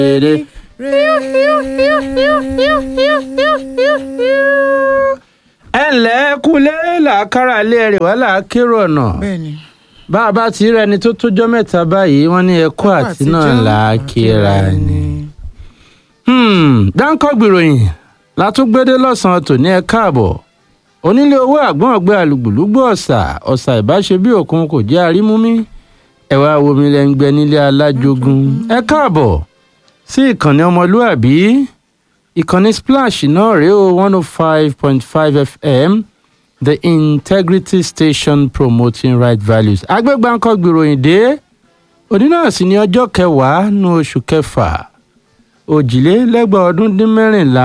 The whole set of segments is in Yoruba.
rere. ẹ ǹlẹ́ kúlé làákàrà ilé ẹ̀rẹ̀ wá làákérò ọ̀nà bẹ́ẹ̀ni bá a bá ti rẹni tó tójọ́ mẹ́ta báyìí wọ́n ní ẹ̀kọ́ àti náà làákìrà ni. dáńkọ́ gbìròyìn látúgbédé lọ́sàn-án tòní ẹ káàbọ̀ onílé owó àgbọ̀n ọ̀gbẹ́ alùgbùlùgbò ọ̀sà ọ̀sà ìbáṣe bí òkun kò jẹ́ àrímúmí ẹ̀wà omi lẹ́ngbẹ́ nílé alájogun ẹ káàbọ̀ sí ìkànnì ọmọlúàbí ìkànnì splash náà rèé o one oh five point five fm the integrity station promoting right values agbégbáǹkọ́ gbìròyìn dé òní náà sì ní ọjọ́ kẹwàá nínú oṣù kẹfà òjìlélẹ́gbàá ọdún dín mẹ́rìnlá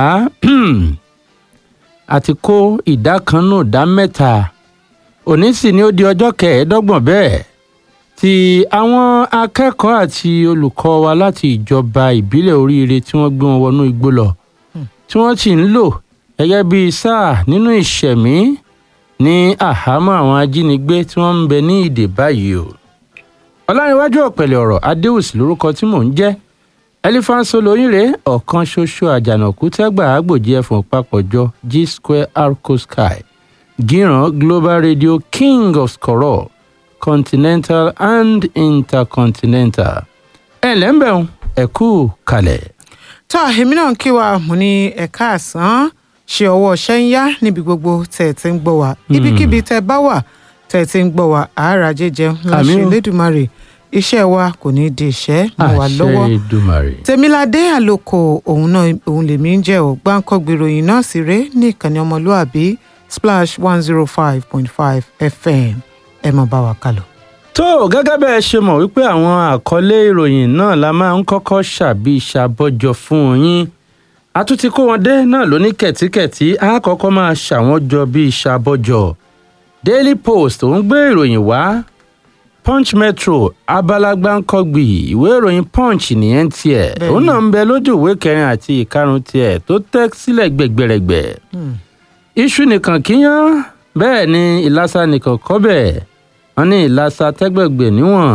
àti kó ìdá kan nù ìdá mẹ́ta òní sì ni ó di ọjọ́ kẹẹ̀ẹ́dọ́gbọ̀n bẹ́ẹ̀ tí àwọn akẹ́kọ̀ọ́ àti olùkọ́ wa láti ìjọba ìbílẹ̀ oríire tí wọ́n gbé wọn wọnú igbó lọ tí wọ́n sì ń lò gẹ́gẹ́ bíi sáà nínú ìṣẹ̀mí ní àhámọ́ àwọn ajínigbé tí wọ́n ń bẹ ní ìdè báyìí o ọlárìnwájú ọ̀pẹ̀lẹ̀ ọ̀rọ̀ adéwùsì lórúkọ tí mò ń jẹ́ elephant olóyìnrè ọ̀kan ṣoṣo àjànàkú tẹ́gbà àgbòjì ẹ̀fọ̀n papọ̀jọ g square arco sky gíran global radio king of skoro continental and intercontinental ẹ̀ lẹ́ńbẹ̀rún ẹ̀kú kalẹ̀. tó èmi náà ń kí wa mo ní ẹ̀ka àsán ṣe ọwọ́ ṣẹ́ ń yá níbi gbogbo tẹ̀ ẹ̀ ti ń gbọ́ wa ibikíbi tẹ́ bá wà tẹ̀ ẹ̀ ti ń gbọ́ wa àárà jẹjẹun láṣẹ Àmín o. Elédùmarè iṣẹ́ wa kò ní í di ìṣẹ́ mọ́ wa lọ́wọ́ àṣẹ ìdùmarè. tèmiládé àlòkò òun náà òun lèmi ń jẹ́ ò gbáǹkọ́gbì ròyìn náà sì ré ní ìkànnì ọmọlúàbí splash one zero five point five fm ẹ mọ̀ bá wa kálọ. tó gẹ́gẹ́ bẹ́ẹ̀ ṣe mọ̀ wípé àwọn àkọlé ìròyìn náà la máa ń kọ́kọ́ ṣàbí ìṣàbọ̀jọ fún yín a tún ti kó wọn dé náà lóní kẹ̀tíkẹ̀tí a kọ́kọ́ máa ṣàwọn jọ bí ìṣàbọ̀jọ daily post òun gbé ìròyìn wá punch metro abalagbáńkọ́gbì ìwé ìròyìn punch nìyẹn tiẹ̀ Bẹ́ẹ̀ni. òun náà ń bẹ lójú ìwé kẹrin àti ìkarùn tiẹ̀ tó tẹ́ sílẹ̀ gbẹ̀gbẹ̀rẹ̀gbẹ̀ iṣu nìkan kíyàn bẹ́ẹ̀ ni ìlàsà nìkan kọ́bẹ̀ wọ́n ní ìlàsà tẹ́gbẹ̀gbẹ̀ níwọ̀n.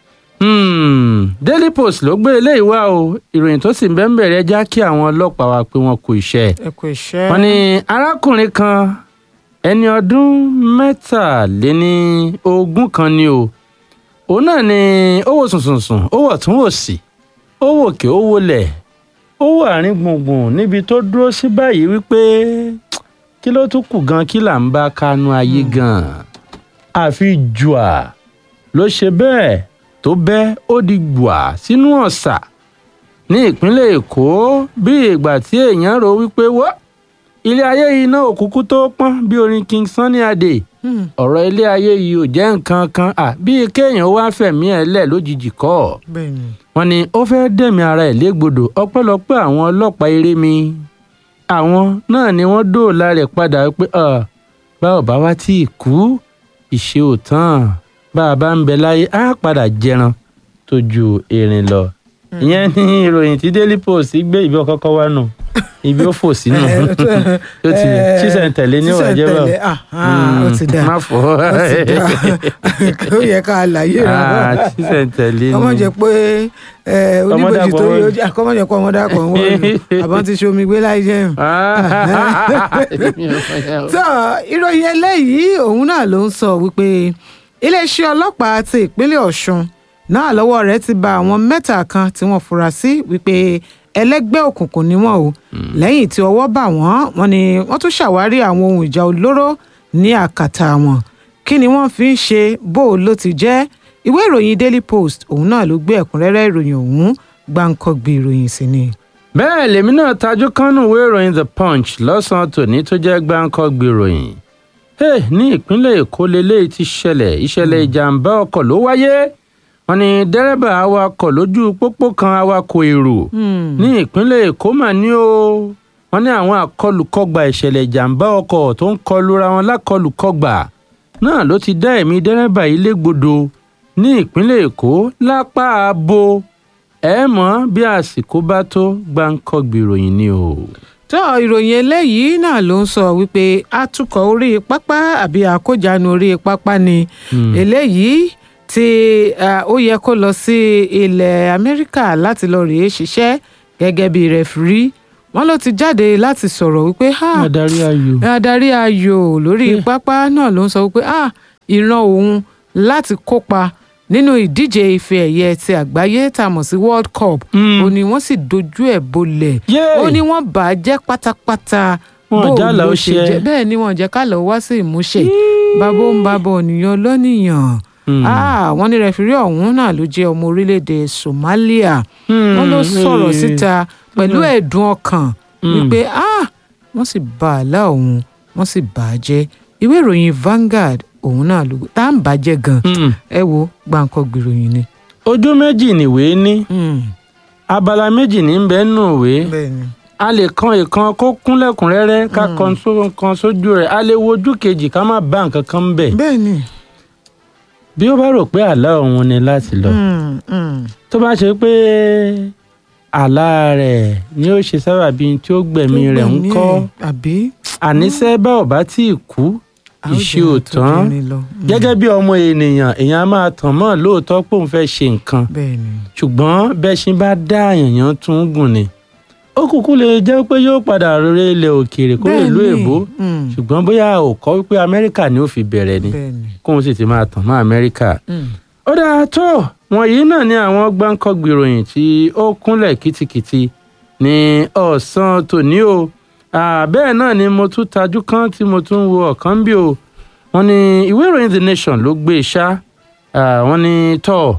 Hmm, daily post ló gbé eléyìí wá o ìròyìn tó sì ń bẹ́ẹ̀ bẹ̀rẹ̀ já kí àwọn ọlọ́pàá wa pé wọ́n kú iṣẹ́. ẹ kú iṣẹ́. wọ́n ní arákùnrin kan ẹni ọdún mẹ́tàléní ogún kan ni o òun náà ni ó wò sùnsùnsùn ó wọ̀ tún wò sí ó wò kí ó wọlẹ̀ ó wò àárín gbùngbùn níbi tó dúró sí báyìí wípé kí ló tún kù gan kí là ń bá kánú ayé gan àfi jùà ló ṣe bẹ́ẹ̀ tó bẹ́ ó di gbùà sínú ọ̀sà ní ìpínlẹ̀ èkó bí ìgbà tí èèyàn rò wípé wọ́ ilé ayé yìí náà òkúkú tó pọ́n bí orin king sunny adé Hmm, ọ̀rọ̀ ilé ayé yìí ò jẹ́ nǹkan kan à bíi kéèyàn wá fẹ̀mí ẹ̀ lẹ̀ lójijì kọ́ ọ̀ bẹ́ẹ̀ ni wọ́n ní ó fẹ́ẹ́ dẹ̀mí ara ẹ̀ légbodò ọpẹ́lọpẹ́ àwọn ọlọ́pàá eré mi àwọn náà ni wọ́n dóòlà rẹ̀ padà pé "Ah, bá ò bá wá tí ì kú ìṣe ò tán bá a bá ń bẹ láyé á padà jẹran tó ju erin lọ ìyẹn ní ìròyìn tí daily post gbé ibi ọkọ̀ọ̀kọ̀ wá nù ibi ó fò sínú tó ti ṣísẹ̀ntẹ̀lé ní ìwà jẹ́ sísẹ̀ntẹ̀lé, bá ah, ó ti dà má fọ́ ó ti dà ó yẹ ká àlàyé rẹ Ah, ṣísẹ̀ntẹ̀lé ni kọ́mọ̀ jẹ́ pé ẹ, oníbòjì tó Ọmọdé yọ ọjà kọ́mọ̀ jẹ́ pé ọmọdé àkọ́ ń wọ̀lú àbọ̀n ti ṣomi gbé láì jẹun. tó ìròyìn eléyìí òun náà ló ń sọ wípé iléeṣẹ́ ọlọ́pàá ti ìpínlẹ̀ ọ̀ṣun náà lọ́wọ́ rẹ̀ ti ba àwọn mẹ́ta kan tí wọ́n fura sí wípé ẹlẹ́gbẹ́ òkùnkùn ni wọ́n o lẹ́yìn tí ọwọ́ bà wọ́n wọ́n ní wọ́n tún ṣàwárí àwọn ohun ìjà olóró ní àkàtà wọn kí ni wọ́n fi ń ṣe bó o ló ti jẹ́ ìwé ìròyìn daily post òun náà ló gbé ẹ̀kúnrẹ́rẹ́ ìròyìn ọ̀hún gbáǹkọ́gbì ìròyìn sí ni. bẹ́ẹ̀ lèmi náà tajú kánú ìwé ìròyìn the punch lọ́sàn-án tòní tó jẹ́ gbáǹkọ́ gbèròyìn hey, ní ìpínlẹ̀ èkó lélẹ́yìí ti ṣẹlẹ̀ ìṣẹ̀lẹ̀ ìjàmbá ọkọ̀ ló wáyé wọ́n ní dẹ́rẹ́bà awakọ̀ lójú pópó kan awakọ̀ èrò ní ìpínlẹ̀ èkó mà ní o wọ́n ní àwọn àkọlùkọgbà ìṣẹ̀lẹ̀ ìjàmbá ọkọ̀ tó ń kọlura wọn lákọlùkọgbà náà ló ti dá ẹ̀mí dẹ́rẹ́bà yìí légbodò ní ìpínlẹ̀ èkó lápá abo ẹ mọ̀ bí àsìkò bá tó gbáǹkọ́gbì ìròyìn ni o. tó ìròyìn eléyìí náà ló ń sọ wípé atukọ̀ orí pápá àbí àkójánu orí pápá ni eléyìí tí ah, ó yẹ kó lọ sí ilẹ̀ amẹ́ríkà láti lọ rèé ṣiṣẹ́ gẹ́gẹ́ bí rẹfirí wọ́n ló ti jáde láti sọ̀rọ̀ wípé ha adarí ayò adarí ayò lórí Yeah. pápá náà ló ń sọ wípé ah ìran òun láti kópa nínú ìdíje ife ẹ̀yẹ ti àgbáyé tá a mọ̀ sí world cup Mm. ó ní wọ́n sì dojú ẹ̀ bolẹ̀ Yay! ó ní wọ́n bà á jẹ́ pátápátá Wọn bó jálà ló ó ṣe ṣe. jẹ́ bẹ́ẹ̀ ni wọ́n jẹ́ ká lọ́ọ́ wá sí ìmúṣẹ bàbá ń bàbá ònìyàn lọ́nìyàn Mm. Ah, wọ́n ní rẹfirí ọ̀hún náà ló jẹ́ ọmọ orílẹ̀-èdè Somalia Mm. wọ́n ló sọ̀rọ̀ Eh. síta pẹ̀lú ẹ̀dùn ọkàn Mm. wípé ah wọ́n sì bà àlá òun wọ́n sì bà á jẹ́ ìwé ìròyìn Vanguard òun náà ló tá à ń bàjẹ́ gan Mm. ẹ wo gbàǹkọ gbìròyìn ni. ojú méjì nìwé ní Mm. abala méjì ní bẹ́ẹ̀ nù ìwé bẹ́ẹ̀ni a lè kan ìkan kó kúnlẹ̀kùnrẹ́rẹ́ ká kan só- kan sójú rẹ̀ a lè wojú kejì ká má bá nǹkan kan bẹ̀ bẹ́ẹ̀ni. bí ó bá rò pé àlá òun ni láti lọ Mm, mm. tó bá ṣe pé àlá rẹ̀ ni ó ṣe sábàbí tí ó gbẹ̀mí rẹ̀ ń Tó gbẹ̀mí kọ́ ẹ̀, àbí àníṣe bá ò bá tí ì kú a ó ìṣe jẹ́ ò àtúndì tán orin lọ. Mm. gẹ́gẹ́ bí ọmọ ènìyàn èèyàn á máa tàn mọ́ lóòótọ́ pé òun fẹ́ ṣe nǹkan bẹ́ẹ̀ni. ṣùgbọ́n bẹ́ṣin bá dá àyànyàn tún gùn ni ó kúkú lè jẹ́ pé yóò padà rere ilẹ̀ òkèèrè kó lè lú Bẹ́ẹ̀ni. èbó Mm. ṣùgbọ́n bóyá ò kọ́ wípé amẹ́ríkà ni ó fi bẹ̀rẹ̀ ni bẹ́ẹ̀ni. kóun sì ti máa tàn mọ́ amẹ́ríkà. Mm. ó dáa tó wọ̀nyí náà ni àwọn gbáǹkọ́gbì ìròyìn tí ó kúnlẹ̀ kìtìkìtì ní ọ̀sán tòní o Ah, bẹ́ẹ̀ náà ni mo tún tajú kan tí mo tún wo ọ̀kan bí o wọ́n ní ìwé ìròyìn the nation ló gbé e ṣá Ah, wọ́n ní tọ́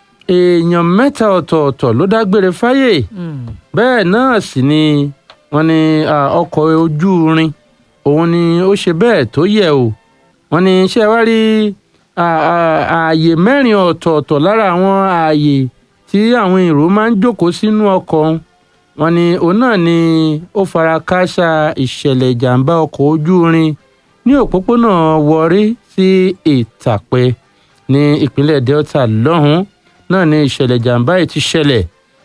èèyàn mẹ́ta ọ̀tọ̀ọ̀tọ̀ ló dágbére fáyé Mm. bẹ́ẹ̀ náà sì ni wọ́n ní ah, ọkọ̀ ojú irin òun ni ó ṣe bẹ́ẹ̀ tó yẹ o wọ́n ní ṣé ẹ wá rí à- à- ààyè mẹ́rin ọ̀tọ̀ọ̀tọ̀ lára àwọn ààyè tí àwọn èrò máa ń jókòó sínú ọkọ̀ ọ̀hún wọ́n ní òun náà ni ó fara kááṣá ìṣẹ̀lẹ̀ ìjàmbá ọkọ̀ ojú irin ní òpópónà Warri sí Ìtàpẹ́ ní ìpínlẹ̀ Delta lọ́hùn-ún náà ni ìṣẹ̀lẹ̀ ìjàmbá yìí ti ṣẹlẹ̀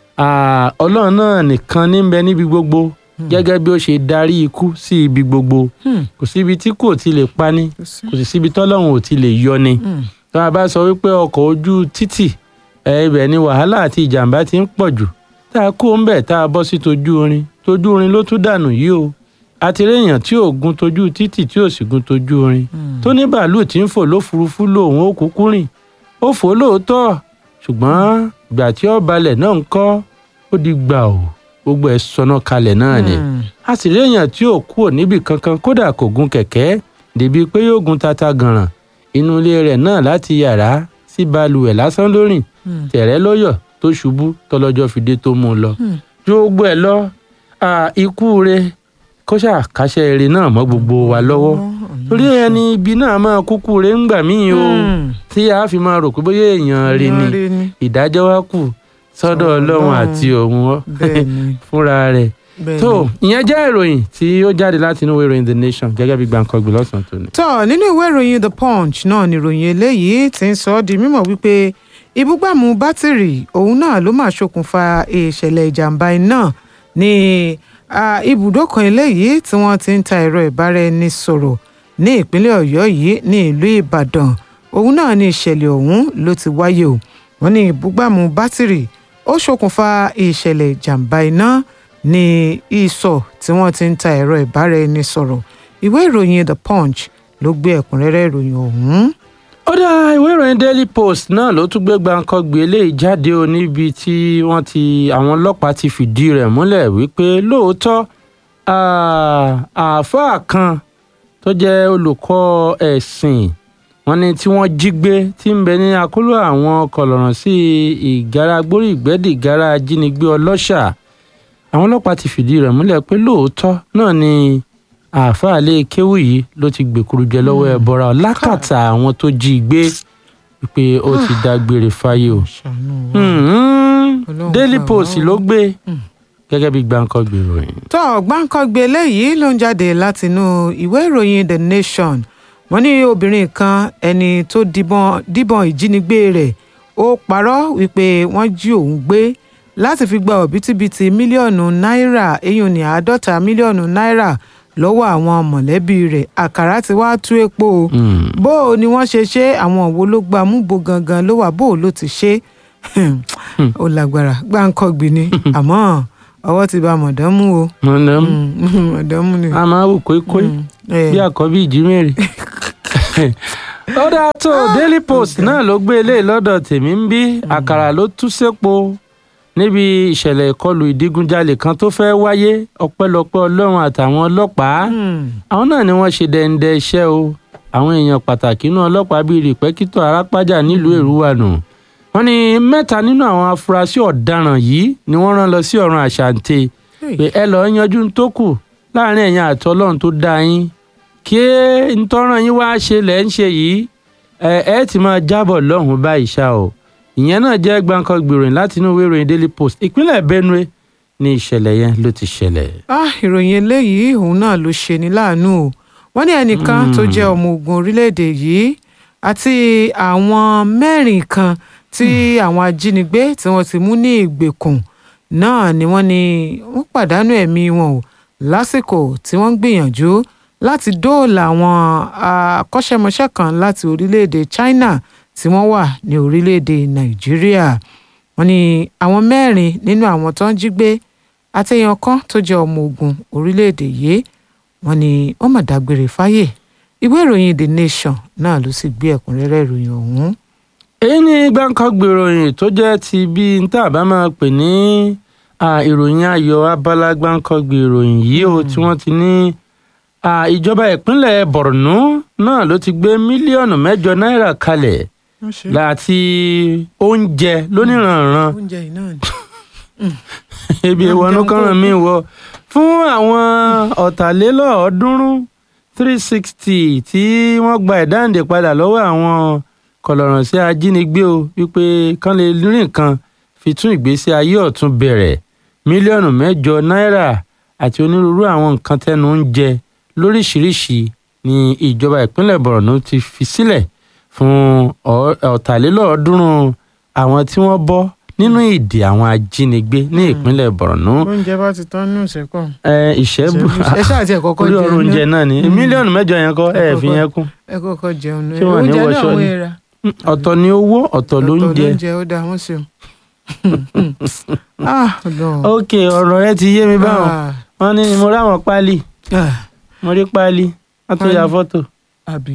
Ah, ọlọ́run náà nìkan ní ń bẹ níbi gbogbo gẹ́gẹ́ bí ó ṣe darí ikú sí ibi gbogbo Hmm. kò síbi tí kò ti lè pani Kò sí. kò sì síbi tọ́lọ́run ò ti lè yọ ni Mm. tó a bá sọ wípé ọkọ̀ ojú títì ẹ, ibẹ̀ ni wàhálà àti ìjàmbá ti ń pọ̀ jù tá a kó ń bẹ̀ tá a bọ́ sí tojú orin tojú orin ló tún dànù yìí o àti réèyàn tí ò gun tojú títì tí ò sì gun tojú orin Mm. tó ní bàálù tí ń fò lófurufú lòun ó kúkú rìn ó fò lóòótọ́ ṣùgbọ́n ìgbà tí ó balẹ̀ náà ń kọ́ ó di gbà ó gbogbo ẹ̀ sọnà kalẹ̀ náà ni Mm. a sì réèyàn tí ò kúrò níbì kankan kódà kò gun kẹ̀kẹ́ débi pé yóò gun tata gànràn inú ilé rẹ̀ náà láti yàrá sí balùwẹ̀ lásán lórìn Mm. tẹ̀rẹ́ lọ́yọ̀ tó ṣubú tọlọ́jọ́ fi dé tó mú un lọ Mm. ju gbogbo ẹ̀ lọ à, ikú rẹ̀ kó ṣàkàṣẹ eré náà mọ́ gbogbo wa lọ́wọ́ torí ẹni ibi náà máa kúkú rẹ̀ ń gbà míì o Mm. tí a fi máa rò pé bóyá èèyàn rí ni Èèyàn rí ni. ìdájọ́ wa kù sọ́dọ̀ ọlọ́run Ọlọ́run. àti òun Bẹ́ẹ̀ni. fúnra rẹ̀ Bẹ́ẹ̀ni. tó ìyẹn jẹ́ ìròyìn tí ó jáde láti inú ìwé ìròyìn the nation gẹ́gẹ́ bí gbàǹkangbè lọ́sàn-án tòní. tọ́ nínú ìwé ìròyìn the punch náà ni ìròyìn eléyìí ti ń sọ ọ́ di mímọ̀ wípé ibúgbàmù bátìrì òun náà ló máa ṣokùnfà ìṣẹ̀lẹ̀ ìjàmbá iná ní ah, ibùdó kan eléyìí tí wọ́n ti ń ta ẹ̀rọ ìbáraẹnisọ̀rọ̀ ní ìpínlẹ̀ ọ̀yọ́ yìí ní ìlú ìbàdàn òun náà ní ìṣẹ̀lẹ̀ ọ̀hún ló ti wáyé o wọ́n ní ibúgbàmù bátìrì ó ṣokùnfà ìṣẹ̀lẹ̀ ìjàmbá iná ní ìsọ̀ tí wọ́n ti ń ta ẹ̀rọ ìbáraẹnisọ̀rọ̀ ìwé ìròyìn the punch ló gbé ẹ̀kúnrẹ́rẹ́ ìròyìn ọ̀hún. ó dá ìwé ìròyìn daily post náà ló tún gbé gbàǹkangbè eléyìí jáde o níbi tí wọ́n ti àwọn ọlọ́pàá ti fìdí rẹ̀ múlẹ̀ wípé lóòótọ́ ah, àáfàá kan tó jẹ́ olùkọ́ ẹ̀sìn wọ́n ní tí wọ́n jí gbé tí ń bẹ ní akóló àwọn kọlọ̀ràn sí ìgárá gbórí ìgbẹ́dì ìgárá ajínigbé ọlọ́ṣà àwọn ọlọ́pàá ti fìdí rẹ̀ múlẹ̀ pé lóòótọ́ náà ni àáfàá lé kéwù yìí ló ti gbèkúrú jẹ lọ́wọ́ ẹ̀ bọ́ra lákàtà àwọn tó jí i gbé pé ó ti dágbére fáyé o. ṣàánú wa. Hmm, Ọlọ́run Daily gbà wá Post o. ló gbé gẹ́gẹ́ bí gbàǹkangbè ìròyìn. tó gbáǹkọ́gbé eléyìí ló ń jáde látinú ìwé ìròyìn the nation wọ́n ní obìnrin kan ẹni tó díbọn díbọn ìjínigbé rẹ̀ ó parọ́ wípé wọ́n jí òun gbé láti fi gba òbítíbitì mílíọ̀nù náírà eyín ní àádọ́ta mílíọ̀nù náírà lọ́wọ́ àwọn mọ̀lẹ́bí rẹ̀ àkàrà ti wá tú epo o Hmm. bó o ni wọ́n ṣe ṣe àwọn wo ló gba múbo gangan ló wà bó o ló ti ṣe ó lágbára gbáǹkọ́gbìn ni àmọ́ ọwọ́ ti ba mọ̀dánmú o mọ̀nàmú Mm, mọ̀dánmú ni. a máa wù kóíkóí Mm, eh, bí àkọ́bí ìjímèrè. ó dáa tó daily post náà ló gbé eléyìí lọ́dọ̀ tèmi ń bí àkàrà ló tú sépo níbi ìṣẹ̀lẹ̀ ìkọlù ìdígunjalè kan tó fẹ́ wáyé ọpẹ́lọpẹ́ ọlọ́run àtàwọn ọlọ́pàá mm, àwọn náà ni wọ́n ṣe dẹ́ndẹ́ iṣẹ́ o àwọn èèyàn pàtàkì inú ọlọ́pàá bíi rìpẹ́kítọ̀ arápájà nílùú èrúwànù wọ́n ní mẹ́ta nínú àwọn afurasí ọ̀daràn yìí ni wọ́n rán lọ sí ọ̀run àṣàǹtẹ̀ hey, pé ẹ lọ́ọ́ yanjú ń tó kù láàrin ẹ̀yin àti ọlọ́run tó dá yín kí ntọ́ràn yín wá ṣe lẹ́ ń ṣe yìí ẹ ẹ ti máa jábọ̀ lọ́hùn-ún báyìí ṣá o ìyẹn náà jẹ́ gbàǹkan gbèròyìn láti inú ìwé ìròyìn daily post ìpínlẹ̀ benue ní ìṣẹ̀lẹ̀ yẹn ló ti ṣẹlẹ̀. ah ìròyìn eléyìí òun náà ló ṣe ní láàánú o wọ́n ní ẹnìkan tó jẹ́ ọmọ ogun orílẹ̀-èdè yìí àti àwọn mẹ́rin kan tí àwọn ajínigbé tí wọ́n ti mú ní ìgbèkùn náà ni wọ́n ní wọ́n pàdánù ẹ̀mí wọn o lásìkò tí wọ́n ń gbìyànjú láti dóòlà àwọn akọ́ṣẹ́mọṣẹ́ kan láti orílẹ̀-èdè China tí wọ́n wà ní orílẹ̀-èdè Nàìjíríà wọ́n ní àwọn mẹ́rin nínú àwọn tó ń jí gbé àtẹ̀yàn kan tó jẹ́ ọmọ ogun orílẹ̀-èdè yìí wọ́n ní wọ́n mà dágbére fáyè ìwé ìròyìn The Nation náà ló sì gbé ẹ̀kúnrẹ́rẹ́ ìròyìn ọ̀hún. èyí ni gbàǹkan gbèròyìn tó jẹ́ ti bí n tá a bá máa pè ní à, ìròyìn ayọ̀ abala gbàǹkan gbèròyìn yìí o tí wọ́n ti ní à, ìjọba ìpínlẹ̀ Borno náà ló ti gbé mílíọ̀nù mẹ́jọ náírà kalẹ̀ láti oúnjẹ lóníranran oúnjẹ yìí náà ni. ebi Máa ìwọ̀nù jẹun kọ́ràn kó mi wọ fún àwọn ọ̀tàlélọ́ọ̀ọ́dúnrún three sixty tí wọ́n gba ìdáǹdè padà lọ́wọ́ àwọn kọlọ̀rọ̀ sí ajínigbé o wípé kán lè rí nǹkan fi tún ìgbésí ayé ọ̀tún bẹ̀rẹ̀ mílíọ̀nù mẹ́jọ náírà àti onírúurú àwọn nǹkan tẹnu ń jẹ lóríṣìíríṣìí ní ìjọba ìpínlẹ̀ Borno ti fi sílẹ̀ fún ọ̀- ọ̀tàlélọ́ọ̀ọ́dúnrún àwọn tí wọ́n bọ́ nínú ìdè àwọn ajínigbé ní ìpínlẹ̀ Borno oúnjẹ bá ti tán ní ìṣẹ́kọ̀. ẹ ìṣẹ́bù ẹ ṣáà tiẹ̀ kọ́kọ́ orí jẹun ọ̀rọ̀ oúnjẹ náà ni Mm. mílíọ̀nù mẹ́jọ yẹn kọ́ ẹ Ẹ fi kọ́kọ́- yẹn kún ẹ kọ́kọ́ jẹun náà Ṣé wọ́n ní oúnjẹ náà wọṣọ wọ́n ni? era ọ̀tọ̀ ni owó ọ̀tọ̀ ló ń jẹ lóúnjẹ ó dáa wọ́n ṣeun. ah Ọlọ́run. ok ọ̀rọ̀ rẹ ti yé mi báwọn Ah, wọ́n ní mo ráwọn páálí ah, mo rí páálí wọ́n tún ya Páálí. fọ́tò àbí.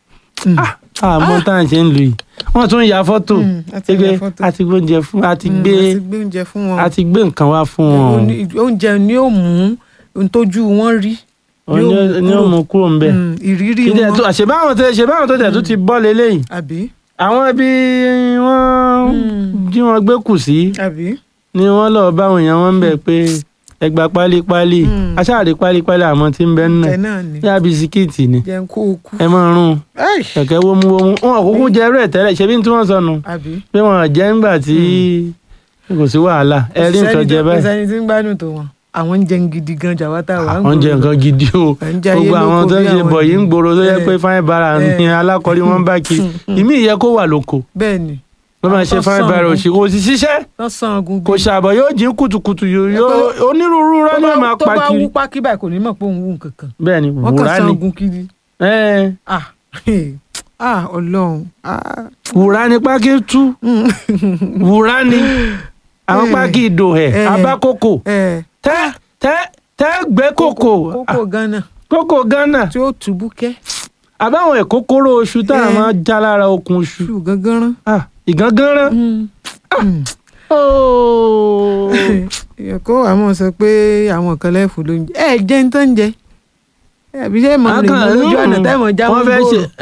àmọ́ tá à ń ṣe ń lù yìí wọ́n tún ya fọ́tò Mm, a ti pé ya fọ́tò. a ti gbé oúnjẹ fún a ti Mm, gbé a ti gbé oúnjẹ fún wọn. a ti gbé nǹkan wá fún wọn Oní- oúnjẹ ni ó mú ohun tójú wọn rí Òun yóò ni ó- ni ó mú kúrò ń bẹ̀ Mm, ìrírí kí tẹ̀ wọn tó àṣebáwọn tó ṣebáwọn tó tẹ̀ tó ti bọ́ lélẹ́yìn àbí àwọn ibi wọ́n Mm. jí wọn gbé kù sí àbí ni wọ́n lọ báwọn èèyàn wọn ń bẹ̀ pé ẹgbà pálípálí Mm. aṣáàrí pálípálí àmọ́ tí ń bẹ nínú ẹ ẹ̀ náà ni yá bisikíìtì ni jẹun kó o kú ẹ máa rún Ẹ́ì, kẹ̀kẹ́ wómúwómú wọn ò kúkú jẹ ẹrú ẹ̀ tẹ́lẹ̀ ṣebí tí wọ́n sọnù àbí pé wọn ò jẹ́ ńgbà tí kò sí wàhálà ẹ rí nǹkan jẹ báyìí sẹni tí ń gbádùn tó wọn àwọn ń jẹun gidi gan jàwátà wà ń àwọn jẹ nǹkan gidi o Ẹ̀ ń jẹ ayé gbogbo àwọn lóko tó ń bí ṣe àwọn bọ̀ yìí ń ènìyàn. gbòòrò tó yẹ Eh, pé fáin bara ní eh. alákọ̀ọ́rí wọn bá kiri ìmí ìyẹ kó wà lóko bẹ́ẹ̀ ni wọ́n máa Àwọn ṣe tó fáin sàn bara gan. òsì kò sì ṣiṣẹ́ lọ́sàn-án ogun kò ṣàbọ̀ yóò jí kùtùkùtù yóò yóò- onírúurú rán ní máa tó pa bá kiri wú pákí báyìí kò ní mọ̀ pé òun wù kankan bẹ́ẹ̀ ni wọ́n kàn wùrà san ni ogun kiri Eh, ah ah ọlọ́run ah wùrà ni pákí tú wùrà ni àwọn Eh. pákí ìdò ẹ̀ Eh. abákòkò ẹ tẹ́ tẹ́ tẹ́ gbé kòkò kókó gánà kòkò Ghana tí ó tùbú kẹ́ àbáwọn ìkókóró oṣù tá a Eh. máa já lára okùn oṣù ṣù gángan rán. Ah, ìgangánrán. Mm. Mm. Oh. èèyàn kó wàá mọ̀ sọ pé àwọn kan lẹ́fù ló ń jẹ ẹ jẹ́ ń tán jẹ àbí ṣé mọ̀ rìn mọ́ lójú ọ̀nà tẹ́mọ̀ já wọ́n wọn fẹ́ ṣe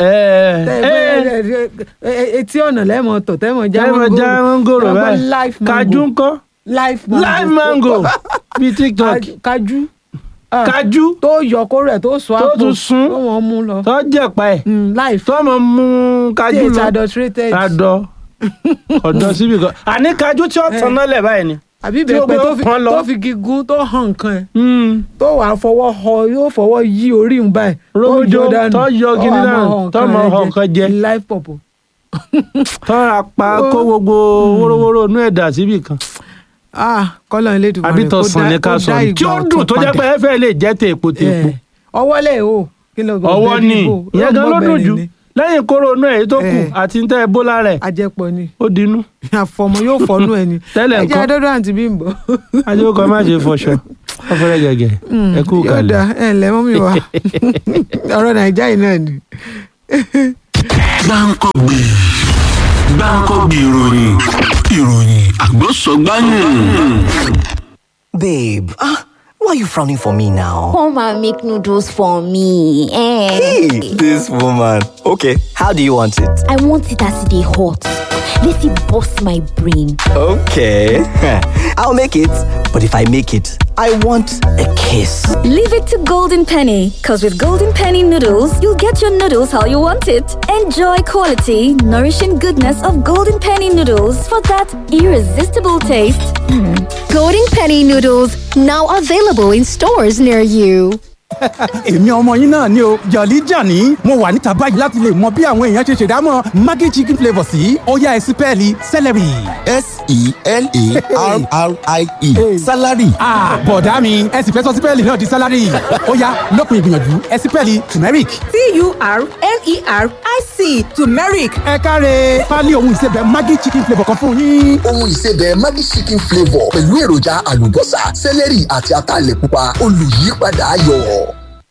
gbòòrò etí ọ̀nà lẹ́mọ̀ tọ̀ tẹ́mọ̀ já wọn tẹ́mọ̀ já wọn gòrò Tẹ́mọ̀ báyìí life mango kájú ńkọ́ life mango live mango bíi tiktok Kájú- kájú Ah, kájú tó yọ kó rẹ̀ tó sọ Tó àpò tún sún. tó wọ́n mú lọ tó jẹ̀pa ẹ̀ Mm, life tó mọ̀ mú tí kájú it's lọ adulterated adọ ọ̀dọ̀ síbi kan àní kájú tí ó tàn náà lẹ̀ báyìí ni. àbí tí ó bẹ́ẹ̀ gbé pé tó fi- pọ́n lọ. tó fi gígùn tó hàn nǹkan ẹ̀ Mm. tó wàá fọwọ́ họ yóò fọwọ́ yí orí ń báyìí tó Rójó, yọ dànù, tó yọ ó gidi wá dànù, máa hàn tó máa hàn nǹkan jẹ. life pọ̀pọ̀. tó ra pa kó gbogbo wórówóró inú ẹ̀dà síbi kan ah kọ́lọ̀ ilé ìdìbò àbí tọ̀sán ní ká sọ tí ó dùn tó jẹ́ pé ẹ fẹ́ lè jẹ́ tèèpo tèèpo. ọwọ́ lẹ̀ o kí ló gbọ́ ọwọ́ bẹ́ẹ̀ ni bíbò? ìyẹn gan ló dùn Ọgbọ́n jù bẹ̀rẹ̀ ni. lẹ́yìn kóró inú ẹ̀ tó kù Eh. àti tẹ́ ẹ bó lára ẹ̀ ajẹpọ̀ ni ó dinú àfọmọ yóò fọnú ẹ ni Tẹ́lẹ̀ ẹ jẹ́ ńkọ́? adọ́dọ́ àǹtí Bímbọ́. ajẹ́kọ̀ọ́ má ṣe fọṣọ ọ̀fẹ́rẹ́ gẹ̀gẹ̀ ẹ kú yóò kalẹ̀. dá ẹ ǹlẹ́ mọ́mí wa ọ̀rọ̀ nàìjíríà yìí náà ni. gbáǹkọ́gbì gbáǹkọ́gbì ìròyìn ìròyìn àgbọ̀sọ̀gbáyìn. Babe, ah, why are you frowning for me now? Come and make noodles for me. Eh. Hey, this woman. Okay, how do you want it? I want it as they hot. Let it bust my brain. Okay, I'll make it. But if I make it, I want a kiss. Leave it to Golden Penny, because with Golden Penny noodles, you'll get your noodles how you want it. Enjoy quality, nourishing goodness of Golden Penny noodles for that irresistible taste. Golden Penny noodles now available in stores near you. èmi ọmọ yín náà ni o jọ̀lí jàní mo wà níta báyìí láti lè mọ bí àwọn èèyàn ṣe ṣèdámọ̀ maggi chicken flavour sí ọ̀yá ẹ̀sìn pẹ́ẹ́lí celery. s-e-l-a-r-r-i-e salary Ah, bọ̀dá mi ẹ sì fẹ́ sọ sípẹ́ẹ̀lì náà di sálárì ó yá lópin ìgbìyànjú ẹ̀sìn pẹ́ẹ́lì turmeric. t-u-r-m-e-r-i-c turmeric ẹ káre pálí ohun ìsebẹ̀ maggi chicken flavour kan fún yín. ohun ìsebẹ̀ maggi chicken flavour pẹ̀lú èròjà àlùbọ́sà sẹ́lẹ̀rì àti ataalẹ̀ pupa olùyípadà ayọ̀.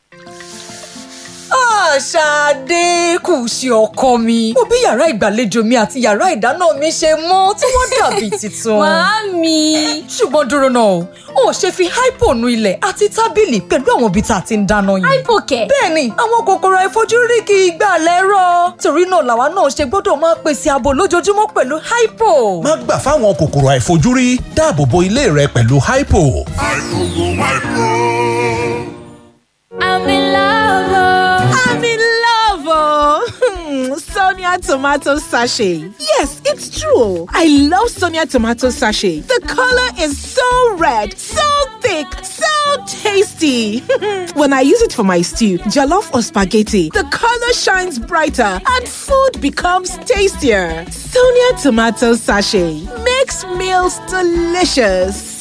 Ṣadé kù sí ọkọ mi mo bí yàrá ìgbàlejò mi àti yàrá ìdáná mi ṣe mọ́ tí wọ́n dàbí tuntun. Màámi. ṣùgbọ́n dúró náà o ò ṣe fi hypo nu ilẹ̀ àti tábìlì pẹ̀lú àwọn ibi tá a ti ń dáná yìí. Hypokẹ̀. bẹ́ẹ̀ni àwọn kòkòrò àìfojúrí kì í gbà lẹ́rọ̀ torí náà làwa náà ṣe gbọ́dọ̀ máa pèsè ààbò lójoojúmọ́ pẹ̀lú hypo. má gbà fáwọn kòkòrò àìfojúrí dáàbò bo ilé rẹ pẹ̀lú hypo. I'm in love. I'm in love, oh. Sonia tomato sachet. Yes, it's true. I love Sonia tomato sachet. The color is so red, so thick, so tasty. when I use it for my stew, jollof or spaghetti, the color shines brighter and food becomes tastier. Sonia tomato sachet makes meals delicious.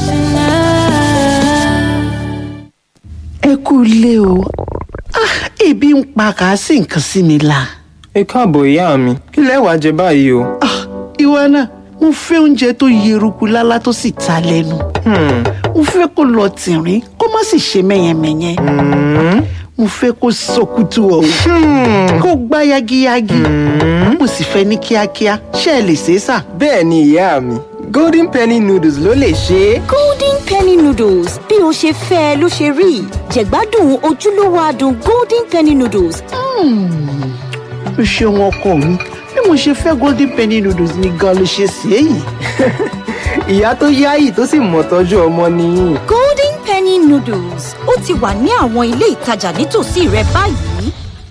ẹ kú ilé o Ah, ebi ń pa kàásì nǹkan sí mi la. ẹ káàbọ̀ ìyá mi kí lẹ wàá jẹ báyìí o. Ah, ìwọ náà mo fẹ́ oúnjẹ tó yeruku lálá tó sì ta lẹ́nu. mo fẹ́ kó lọ tìrín kó má sì ṣe mẹ́yẹmẹ́yẹ. mo fẹ́ kó sọkútù ọ̀hún kó gbá yagiyagi. mo sì fẹ́ ní kíákíá ṣé ẹ lè ṣe é sà. bẹ́ẹ̀ ni ìyá mi golden penny noodles ló lè ṣe é. Golden Penny noodles bí o ṣe fẹ́ ẹ ló ṣe rí. Jẹ̀gbádùn ojúlówó adùn Golden Penny noodles. o ṣeun ọkọ mi bí mo ṣe fẹ́ golden penny noodles ni gan ló ṣe sí èyí. ìyá tó yáyì tó sì mọ̀ tọ́jú ọmọ nìyí. Golden Penny noodles ó ti wà ní àwọn ilé ìtajà nítòsí rẹ báyìí.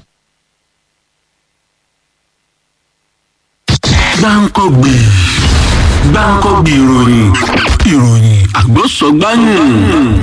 gbáǹkọ́gbì gbáǹkọ́gbì ìròyìn ìròyìn àgbọ̀sọ̀gbáyìn.